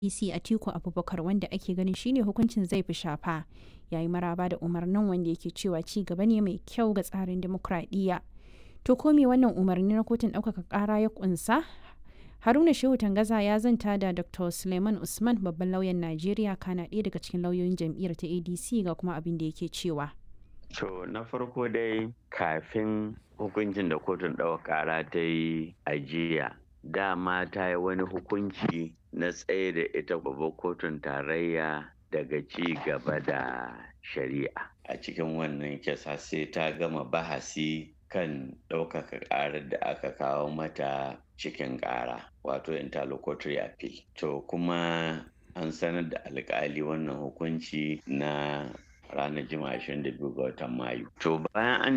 DC Atiku Abubakar wanda ake ganin shine hukuncin zai fi shafa yayi maraba da umarnin wanda yake cewa ci gaba ne mai kyau ga tsarin demokradiyya. To ko me wannan umarni na kotun ɗaukaka ƙara ya kunsa? Haruna Shehu Tangaza ya zanta da Dr. Suleiman Usman babban lauyan Najeriya kana ɗaya daga cikin lauyoyin jam'iyyar ta ADC ga kuma abin da yake cewa. To na farko dai kafin hukuncin da kotun ɗaukaka ƙara ta yi a jiya dama ta yi wani hukunci na tsaye da ita babbar kotun tarayya daga ci gaba da shari'a a cikin wannan kisa sai ta gama bahasi kan ɗaukaka ƙarar da aka kawo mata cikin ƙara wato interlocutory appeal to kuma an sanar da alƙali wannan hukunci na ranar jima'a 22 ga watan mayu to bayan an